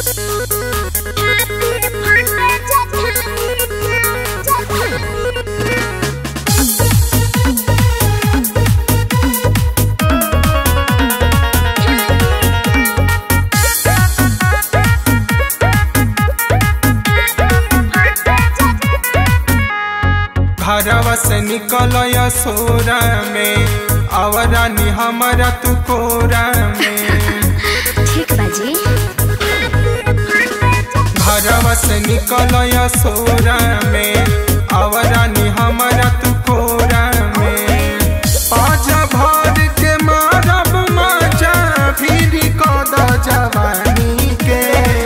घरवा से निकल सोरा में आवरानी हमारा तू कोरा में ठीक बाजी घरवा से निकल सोरा में आवरानी हमारा तू कोरा में पाँच भर के मारब मजा फिर कद जवानी के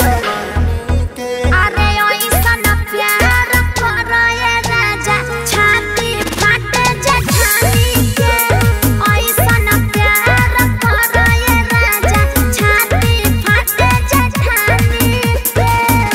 अरे ओइसन प्यार करए राजा छाती फाटे जेठानी के ओइसन प्यार करए राजा छाती फाटे जेठानी के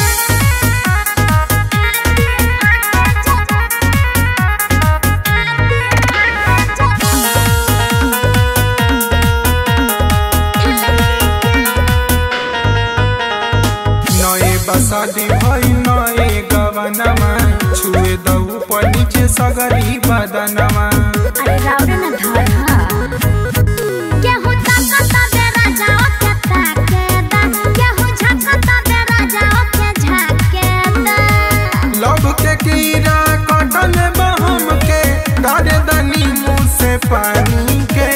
नए बसादी भई नए गवनमा छुए दऊ पर नीचे सगरी बदनमा अरे राउरे न धर हा केहू ताकता बे राजा ओके ताके दा केहू झकता बे राजा ओके झाके दा लव के कीड़ा कटल बहम के डारे दनी मुँह से पानी के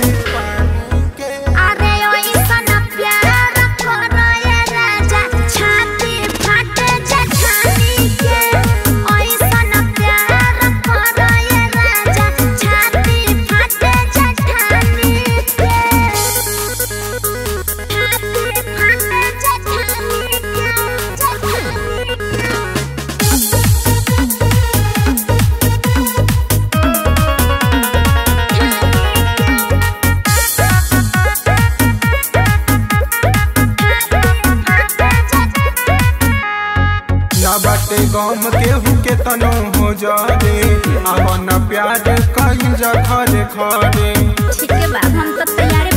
अरे ओइसन प्यार करए राजा छाती फाटे जेठानी के ओइसन प्यार करए राजा छाती फाटे जेठानी के छाती फाटे जेठानी के न बाटे गम केहू के तनो हो जारे अब न प्यार कहीं जा घरे घरे ठीक है बा हम तो तैयार